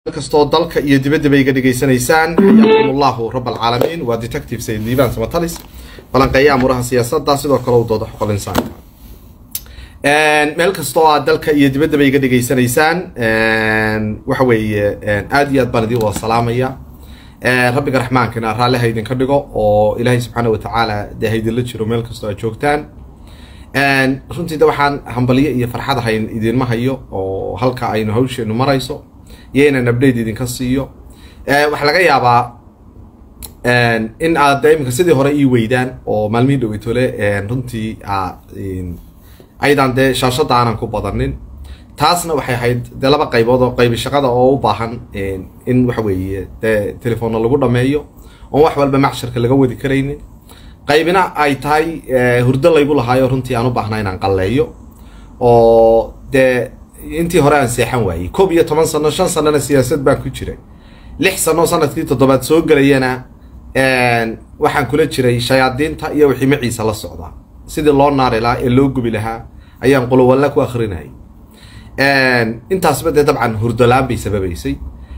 kastoo dalka iyo dibaddaba iga dhegaysanaysaan xayaakum allahu rab alcaalamiin waa detective sayid liibaan samatalis falanqeeya amuraha siyaasadda sidoo kale u dooda xuquuqul insaanka meel kastoo aad dalka iyo dibaddaba iga dhegaysanaysaan waxa weeye aad iyo aad baan idin wada salaamaya rabbiga raxmaankana raalli ha idinka dhigo oo ilaahay subxaana watacaala dee ha idinla jiro meel kastoo aad joogtaan runtii de waxaan hambalyo iyo farxad hayn idinma hayo oo halka aynu hawsheenu marayso iyo inaan update idinka siiyo waxaa laga yaabaa in aad de iminka sidii hore ii weydaan oo maalmihii dhaweytole runtii aydan dee shaashadda aanan ku badanin taasna waxay ahayd dee laba qaybood oo qaybi shaqada oo u baahan in waxa weeye dee telefoonna lagu dhameeyo oon wax walba macsharka laga wadi karaynin qaybina ay tahay hurdo laygu lahaayo runtii aan u baahnaa inaan qalleeyo oo dee intii hore aan seexan waayey koob iyo toban sano shan sanona siyaasad baan ku jiray lix sano sanadkii toddobaad soo gelayana waxaan kula jiray shayaadiinta iyo wixii maciisa la socdaa sidii loo naari lahaa ee loo gubi lahaa ayaan qulowalla ku akrinayay intaasba dee dabcan hurdolaan bay sababaysay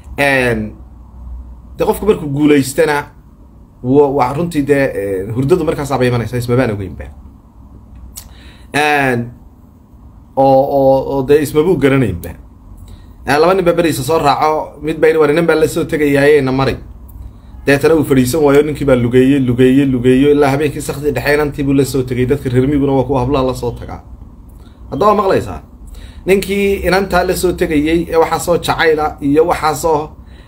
de qofku markuu guulaystana wa runtii dee hurdadu markaasaaba imanaysa ismabaan ogeynba oo oo oo dee ismabuu garanaynba laba nin baa beriisa soo raaco mid baa yidhi war nin baa la soo tegayaaye na mari deetana uu fadhiisan waayo ninkii baa lugeeye lugeeye lugeeyo ilaa habeenkii sakdii dhexeynantii buu la soo tegay dadka reermiguna waa kuwa hablaha la soo tagaa hadda waa maqlaysaa ninkii inantaa la soo tegayey ee waxaasoo jacayla iyo waxaasoo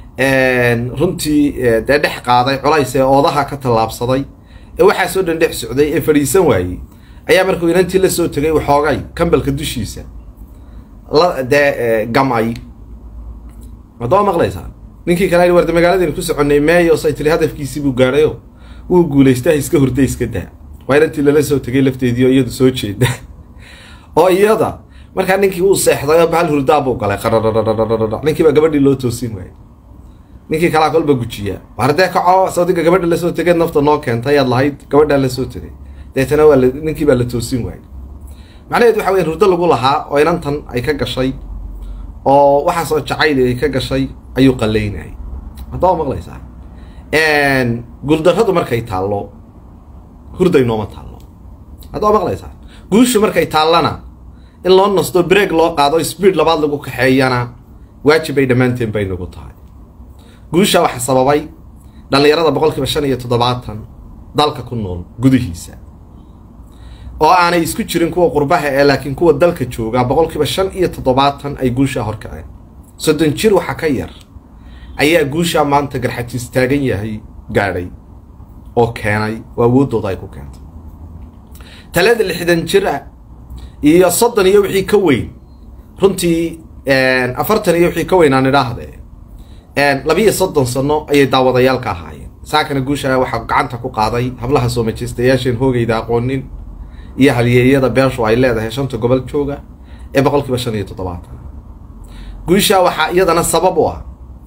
runtii dee dhex qaaday culays ee oodaha ka tallaabsaday ee waxaasoo dhan dhex socday ee fadhiisan waayey ayaa markuu inantii la soo tegay waxoogay kambalka dushiisa la dee gamay hadda waa maqlaysaa ninkii kale warda magaaladaynu ku soconnay meeyo say tiri hadafkiisii buu gaadhayo wuu guulaystaa iska hurda iska daa waa inantii lala soo tegay lafteedii oo iyadu soo jeeda oo iyada markaa ninkii uu seexday oo bahal hurdaa buu galay qarararararara ninkii baa gabadhii loo toosin waayay ninkii kalaa kolba gujiya hardee kaco sawdiga gabadha lasoo tegeed nafta noo keentay ayaad lahayd gabadhaa lasoo tegay deetana waa ninkii baa la toosin waayay macnaheed waxa weya hurdo lagu lahaa oo inantan ay ka gashay oo waxaasoo jacayl ay ka gashay ayuu qalaynayay hadda waa maqlaysaa guuldarradu markay taallo hurday nooma taallo hadda waa maqlaysaa guushu markay taallana in loo nasto break loo qaado speed labaad lagu kaxeeyana waajib ay dhammaanteen bay nagu tahay guusha waxa sababay dhallinyarada boqol kiiba shan iyo toddobaatan dalka ku nool gudihiisa oo aanay isku jirin kuwa qurbaha ee laakiin kuwa dalka jooga boqol kiiba shan iyo toddobaatan ay guushaa horkaceen soddon jir waxa ka yar ayaa guushaa maanta garxajiis taagan yahay gaadhay oo keenay oo awooddooda ay ku keentay talada lixdan jir ah iyo soddon iyo wixii ka weyn runtii afartan iyo wixii ka weyn aan idhaahdee labiiyo soddon sano ayay daawadayaal ka ahaayeen saakana guusha waxaa gacanta ku qaaday hablaha soo majeystayaasheen hoogayda aqoonin iyo halyeeyada beeshu ay leedahay shanta gobol jooga ee boqol kiiba shan iyo toddobaatan guusha waxaa iyadana sabab u ah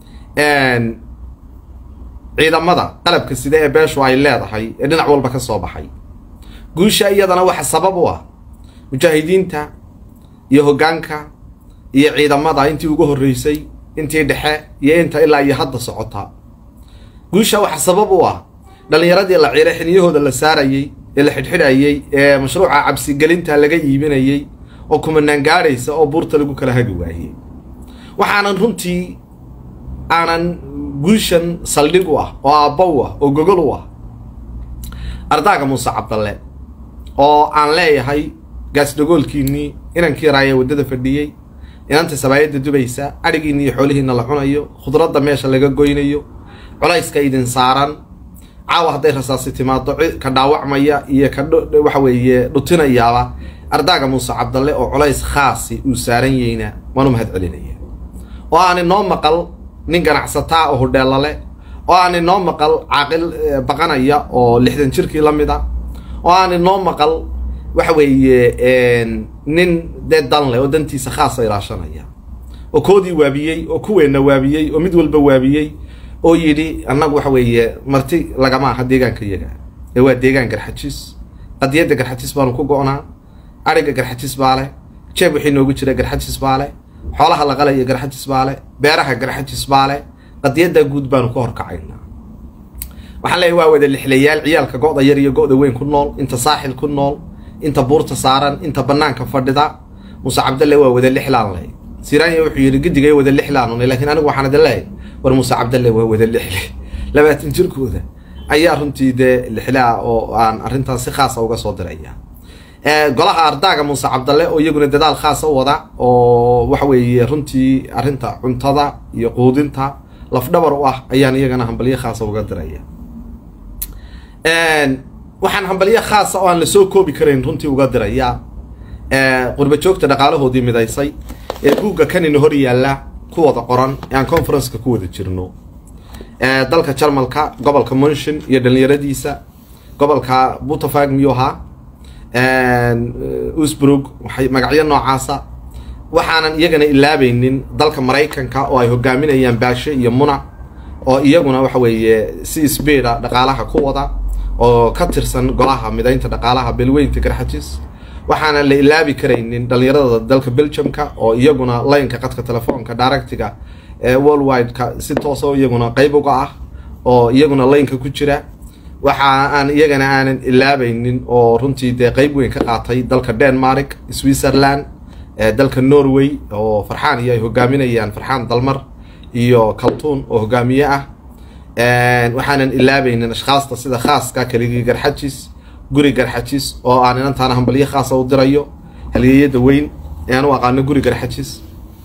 ciidamada qalabka sida ee beeshu ay leedahay ee dhinac walba ka soo baxay guusha iyadana waxa sabab u ah mujaahidiinta iyo hoggaanka iyo ciidamada intii ugu horreysay intii dhexe iyo inta ilaa iyo hadda socota guusha waxa sabab u ah dhallinyaradii la ciiray xiliyahooda la saarayey ee la xidhxidhayey ee mashruuca cabsigelinta laga iibinayey oo kumanaan gaadhaysa oo buurta lagu kala hagi waayey waxaanan runtii aanan guushan saldhig u ah oo aabba u ah oo gogol u ah ardaaga muuse cabdalle oo aan leeyahay gaasdhagoolkiinnii inankii raaya waddada fadhiyey inanta sabaayadda dubaysa adhigiinna iyo xoolihiinna la cunayo khudradda meesha laga goynayo culayska idin saaran caawa hadday rasaasi timaado ka dhaawacmaya iyo ka waxa weeye dhutinayaaba ardaaga muuse cabdalle oo culays khaasi uu saaran yeyna waanu mahad celinaya oo aan inoo maqal nin ganacsataa oo hodheellale oo aan inoo maqal caaqil baqanaya oo lixdan jirkii la mid a oo aan inoo maqal waxa weeye nin dee dan leh oo dantiisa khaasa ilaashanaya oo koodii waabiyey oo kuweenna waabiyey oo mid walba waabiyey oo yidhi annagu waxa weeye marti lagama aha deegaanka iyaga ee waa deegaan garxajiis qadiyadda garxajiis baanu ku go-naa adhigga garxajiis baa leh jeeb wixii noogu jira garxajiis baa leh xoolaha la qalaya garxajis baale beeraha garxajis baale qadiyaddaa guud baanu ka horkacaynaa waxaan leeyahy waa wada lixlayaal ciyaalka go-da yar iyo go-da weyn ku nool inta saaxil ku nool inta buurta saaran inta banaanka fadhida muuse cabdalle waa wada lixlaan leh siranya wuxuu yidhi gidigay wada lixlaanun laakiin anigu waxaan idin leeyahay war muuse cabdalle waa wada lixle labaatan jirkooda ayaa runtii dee lixlaa oo aan arrintaas si khaasa uga soo diraya golaha ardaaga muuse cabdalle oo iyaguna dadaal khaasa u wada oo waxa weeye runtii arrinta cuntada iyo quudinta lafdhabar u ah ayaan iyagana hambalyo khaasa uga diraya waxaan hambalyo khaasa oo aan lasoo koobi karayn runtii uga diraya qurba joogta dhaqaalahoodii midaysay ee buugga kanina hor yaalla ku wada qoran ee aan conferenceka ku wada jirno dalka jarmalka gobolka munshin iyo dhalinyaradiisa gobolka butafag miyuu ahaa usbrug waxay magacyo noocaasa waxaanan iyagana ilaabaynin dalka maraykanka oo ay hogaaminayaan baashe iyo muna oo iyaguna waxa weeye si sbeeda dhaqaalaha ku wada oo ka tirsan golaha midaynta dhaqaalaha belweynta garxajis waxaana la ilaabi karaynin dhalinyarada dalka belgiumka oo iyaguna laynka qadka telefoonka directiga ee worldwide-ka si tooso iyaguna qayb uga ah oo iyaguna laynka ku jira waxa aan iyagana aanan ilaabaynin oo runtii dee qayb weyn ka qaatay dalka denmark switzerland dalka norway oo farxaan iyo ay hogaaminayaan farxaan dalmar iyo kaltuun oo hogaamiye ah waxaanan ilaabaynin ashkhaasta sida khaaska keligii garxajis guri garxajis oo aan inantaana hambalyo khaasa u dirayo halyeeyada weyn ee aan u aqaano guri garxajis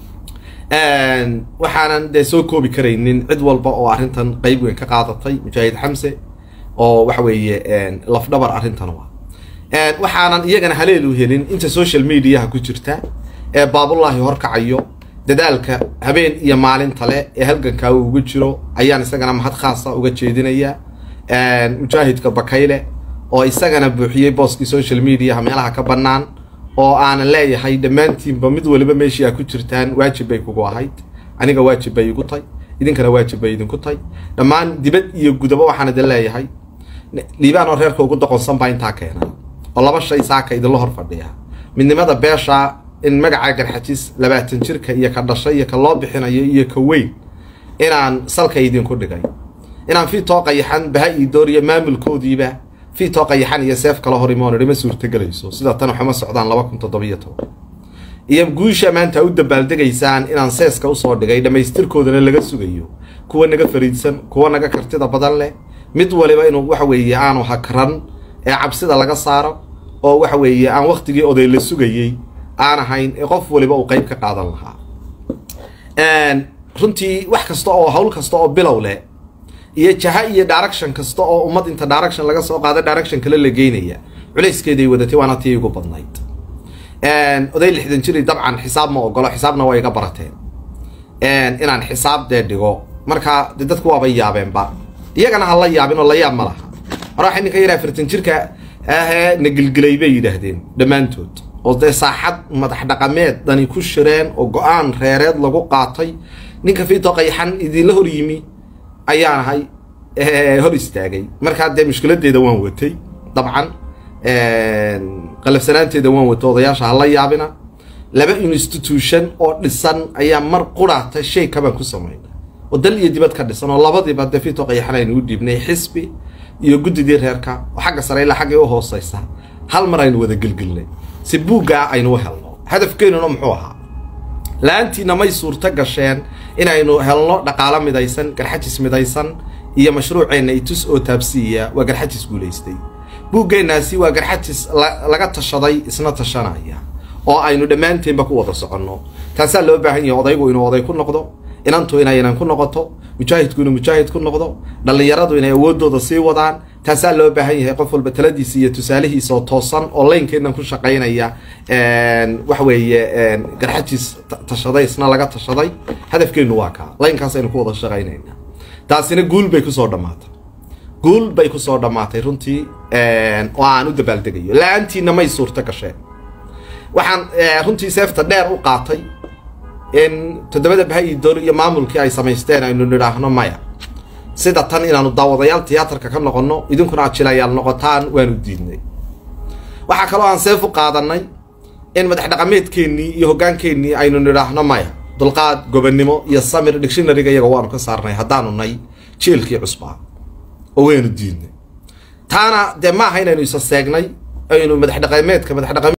waxaanan dee soo koobi karaynin cid walba oo arrintan qayb weyn ka qaadatay mujaahid xamse oo waxa weeye lafdhabar arrintan wa waxaanan iyagana haleelu helin inta social mediaha ku jirta ee baabullaahi horkacayo dadaalka habeen iyo maalinta le ee halgankaa uu uga jiro ayaan isagana mahad khaasa uga jeedinaya mujaahidka bakayle oo isagana buuxiyey booskii social mediaha meelaha ka bannaan oo aanan leeyahay dhammaantiinba mid waliba meeshii aa ku jirtaan waajib bay kugu ahayd aniga waajib bay igu tay idinkana waajib bay idinku tay dhammaan dibad iyo gudaba waxaan idin leeyahay liibaan oo reerka ugu doqonsan baa intaa keena oo laba shay saaka idinla hor fadhiya midnimada beesha in magaca garxajis labaatan jirka iyo ka dhashay iyo ka loo bixinayo iyo ka weyn inaan salka idinku dhigay inaan fiitoo qayaxan baha ii dooriyo maamulkoodiiba fiitoo qayaxan iyo seef kala hor imoon idhima suurtagelayso sida tan waxuma socdaan laba kun toddobiyo toban iyo guusha maanta u dabaaldegaysaan inaan seeska usoo dhigay dhammaystirkoodana laga sugayo kuwa naga fariidsan kuwa naga kartida badan leh mid waliba inuu waxa weeye aanu hakran ee cabsida laga saaro oo waxa weeye aan waktigii oday la sugayey aan ahayn ee qof waliba uu qayb ka qaadan lahaa runtii wax kasta oo hawl kasta oo bilow leh iyo jaha iyo direction kasta oo ummad inta direction laga soo qaado direction kale la geynaya culayskeeday wadatay waana tii igu badnayd oday lixdan jiri dabcan xisaab ma ogolo xisaabna waa iga barateen inaan xisaab dee dhigo marka de dadku waaba yaabeenba iyagana ha la yaabin oo la yaab ma laha mar waxay ninka yaraa afartan jirka ahee na gilgilay bay yidhaahdeen dhammaantood oo dee saaxad madax dhaqameed dani ku shireen oo go-aan reereed lagu qaatay ninka fiitoo qayaxan idinla hor yimi ayaan ahay hor istaagay markaa dee mushkiladeeda waan watay dabcan qalafsanaanteeda waan watay odayaasha hala yaabina laba institution oo dhisan ayaa mar quraata shay kabaan ku samayna oo dal iyo dibad ka dhisan oo labadiiba dee fiitoo qayaxan aynu u dhiibnay xisbi iyo guddidii reerka oo xagga sare ilaa xaggay u hooseysa hal mar aynu wada gelgelnay si buuggaa aynu u helno hadafkeenuna muxuu ahaa la-aantiina may suurto gasheen inaynu helno dhaqaalo midaysan garxajis midaysan iyo mashruuceenna itus oo taabsiiya waa garxajis guulaystay buuggeennaasi waa garxajis laga tashaday isna tashanaya oo aynu dhammaanteenba ku wada soconno taasaa loo baahan yahay odaygu inuu oday ku noqdo inantu inaynan ku noqoto mujaahidku inuu mujaahid ku noqdo dhallinyaradu inay awoodooda sii wadaan taasaa loo baahan yahay qof walba taladiisa iyo tusaalihiisa oo toosan oo laynkeennan ku shaqaynaya waxa weeye garxajis tashaday isna laga tashaday hadafkeennu waa kaa laynkaas aynu ku wada shaqaynaynaa taasina guul bay kusoo dhammaatay guul bay kusoo dhammaatay runtii oo aan u dabaaldegayo la-aantiina may suurto gasheen waxaan runtii seefta dheer u qaatay in toddobada baha-i door iyo maamulkii ay samaysteen aynu nidhaahno maya sida tan inaanu daawadayaal tiyaatarka ka noqonno idinkuna aad jilayaal noqotaan waanu diidnay waxaa kaloo aan seef u qaadanay in madax dhaqameedkeennii iyo hogaankeenii aynu nidhaahno maya dulqaad gobonnimo iyo samir dictionaryga iyaga waanu ka saarnay haddaanu nay jeelkii cusbaa oo waynu diidnay taana dee maaha inaynu isa seegnay aynu madax dhaqameedka madax dhaqameed